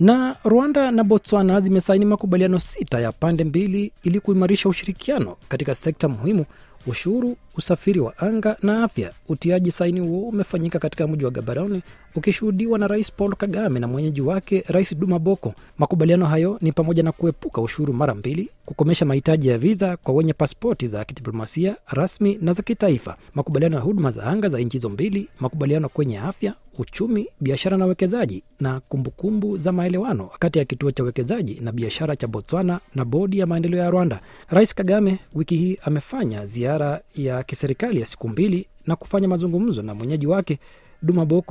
Na Rwanda na Botswana zimesaini makubaliano sita ya pande mbili ili kuimarisha ushirikiano katika sekta muhimu ushuru, usafiri wa anga na afya. Utiaji saini huo umefanyika katika mji wa Gaborone ukishuhudiwa na Rais Paul Kagame na mwenyeji wake Rais Duma Boko. Makubaliano hayo ni pamoja na kuepuka ushuru mara mbili, kukomesha mahitaji ya viza kwa wenye paspoti za kidiplomasia rasmi na za kitaifa, makubaliano ya huduma za anga za nchi hizo mbili, makubaliano kwenye afya, uchumi, biashara na uwekezaji, na kumbukumbu kumbu za maelewano kati ya kituo cha uwekezaji na biashara cha Botswana na bodi ya maendeleo ya Rwanda. Rais Kagame wiki hii amefanya ziara ya kiserikali ya siku mbili na kufanya mazungumzo na mwenyeji wake Duma Boko